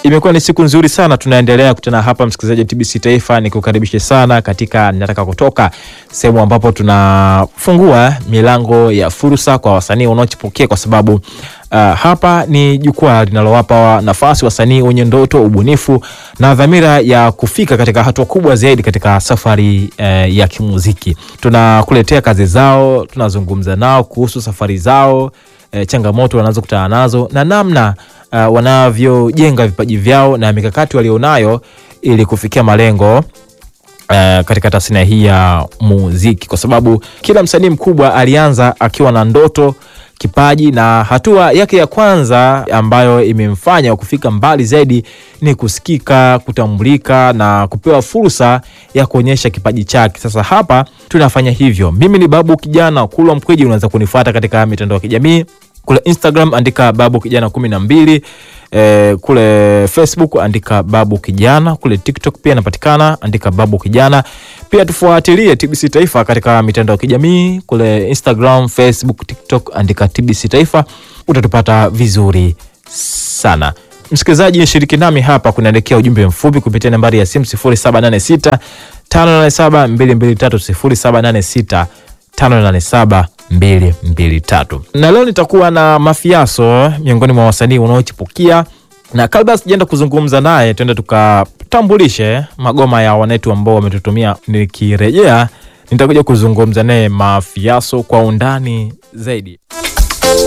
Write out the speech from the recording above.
Imekuwa ni siku nzuri sana, tunaendelea kutana hapa, msikilizaji wa TBC Taifa, nikukaribishe sana katika Nataka Kutoka, sehemu ambapo tunafungua milango ya fursa kwa wasanii wanaochipukia, kwa sababu uh, hapa ni jukwaa linalowapa nafasi wasanii wenye ndoto, ubunifu na dhamira ya kufika katika hatua kubwa zaidi katika safari uh, ya kimuziki. Tunakuletea kazi zao, tunazungumza nao kuhusu safari zao, uh, changamoto wanazokutana nazo na namna uh, wanavyojenga vipaji vyao na mikakati walionayo ili kufikia malengo Uh, katika tasnia hii ya muziki, kwa sababu kila msanii mkubwa alianza akiwa na ndoto, kipaji na hatua yake ya kwanza ambayo imemfanya kufika mbali zaidi ni kusikika, kutambulika na kupewa fursa ya kuonyesha kipaji chake. Sasa hapa tunafanya hivyo. Mimi ni Babu Kijana Kulwa Mkweji, unaweza kunifuata katika mitandao ya kijamii kule Instagram andika Babu Kijana kumi na mbili. E, kule Facebook andika Babu Kijana. Kule TikTok pia napatikana, andika Babu Kijana. Pia tufuatilie TBC Taifa katika mitandao ya kijamii kule Instagram, Facebook, TikTok andika TBC Taifa, utatupata vizuri sana. Msikilizaji, nishiriki nami hapa, kunaelekea ujumbe mfupi kupitia nambari ya simu 0786 587 223 0786 587 223 na leo nitakuwa na Mafiaso, miongoni mwa wasanii wanaochipukia, na kabla sijaenda kuzungumza naye, tuende tukatambulishe magoma ya wanetu ambao wametutumia. Nikirejea nitakuja kuzungumza naye Mafiaso kwa undani zaidi.